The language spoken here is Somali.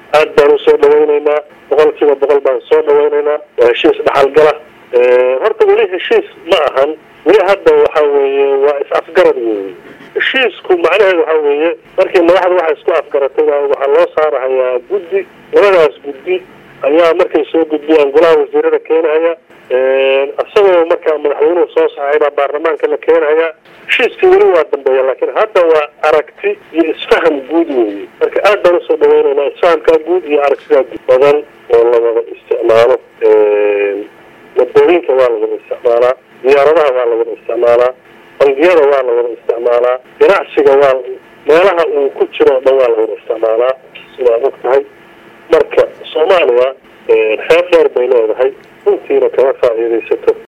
aad baan usoo dhawaynaynaa boqol kiiba boqol baan soo dhawaynaynaa waa heshiis dhaxalgala horta weli heshiis ma ahan weli hadda waxa weeye waa is-afgarad weeye heshiisku macnaheedu waxa weeye markii madaxda waxay isku afgaratay waxaa loo saarahayaa guddi labadaas guddi ayaa markay soo gudbiyaan golaha wasiirada keenahaya isagoo markaa madaxweynuhu soo saxay baa baarlamaanka la keenahayaa heshiiskii weli waa dambeeya laakiin hadda waa aragti iyo isfaham guud weeye marka aad baan usoo dhaweynaynaa isfahamkaa guud iyo aragtidaa guud badan oo la wada isticmaalo wadooyinka waa la wada isticmaalaa diyaaradaha waa la wada isticmaalaa bangiyada waa la wada isticmaalaa ganacsiga waa meelaha uu ku jiro o dhan waa la wada isticmaalaa sidaa og tahay marka soomaaliya xeeb dheer bay leedahay runtiina kama faa'iidaysato